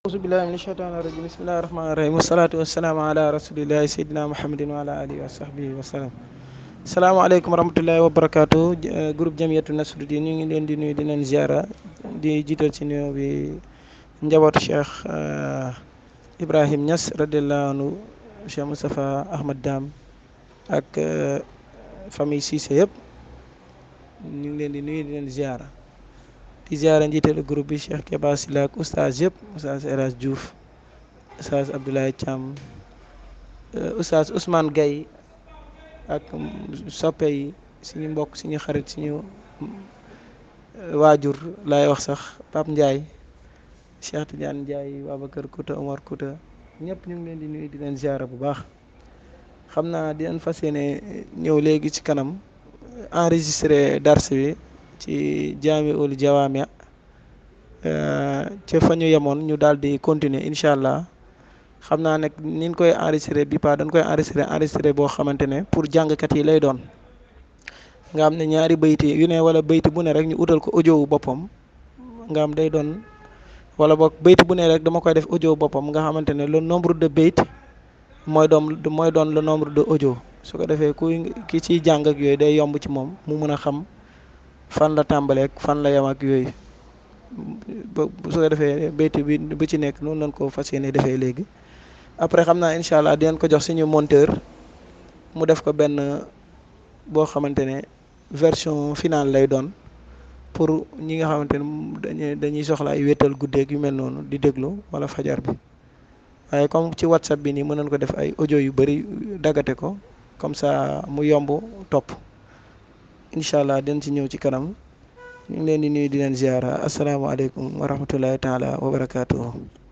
auzu billahi min shaytaani rajim bismillahi rahmaani rahim wasalaatu wasalaamu ala rasulillahi seydina muhammadin wa ala alihi wa sahbihi wa salam salaamaaleykum wa rahmatullahi wa barakaatu groupe jamiyatu nasruddin ñu ngi leen di nuyu di leen ziara di jiital ci nuyoo bi njabootu cheikh ibrahim Niass radiallahu anhu cheikh moustapha ahmad dam ak famille Cissé yëpp ñu ngi leen di nuyu di leen ziara di ziara njiitalu groupe bi Cheikh Keba Sylla ak oustaz yëpp oustaz El Hadj Diouf oustaz Abdoulaye Thiam oustaz Ousmane Gaye ak soppe yi suñu mbokk suñu xarit suñu waajur laay wax sax Pape Ndiaye Cheikh Tidiane Ndiaye Babacar Kouta Omar Kouta ñëpp ñu ngi leen di nuyu di leen ziara bu baax xam naa di leen fas yéene ñëw léegi ci kanam enregistré dars bi ci jaami ul jawaami ca fa ñu yemoon ñu daal di continuer incha allah xam naa nag niñ koy enregistré bi pa dañ koy enregistré enregistré boo xamante ne pour jàngkat yi lay doon nga xam ne ñaari bayti yu ne wala bayti bu ne rek ñu utal ko audio wu boppam nga xam day doon wala boog bayti bu ne rek dama koy def audio boppam nga xamante ne le nombre de bayt mooy doon mooy doon le nombre de audio su ko defee ku ki ciy jàng ak yooyu day yomb ci moom mu mun a xam fan la tàmbaleek fan la yem ak yooyu ba su ko defee béyti bi bu ci nekk noonu lañ ko fas yéene defee léegi après xam naa incha allah dinañ ko jox suñu monteur mu def ko benn boo xamante ne version finale lay doon pour ñi nga xamante ne dañuy dañuy soxla ay wétal guddeeg yu mel noonu di déglu wala fajar bi waaye comme ci whatsapp bi nii mën nañ ko def ay audio yu bëri daggate ko comme ça mu yomb topp incha allah den ci ñëw ci kanam ñu ngi leen di nuyu di leen ziara asalaamaaleykum wa rahmatullahi taala wa barakaatuhu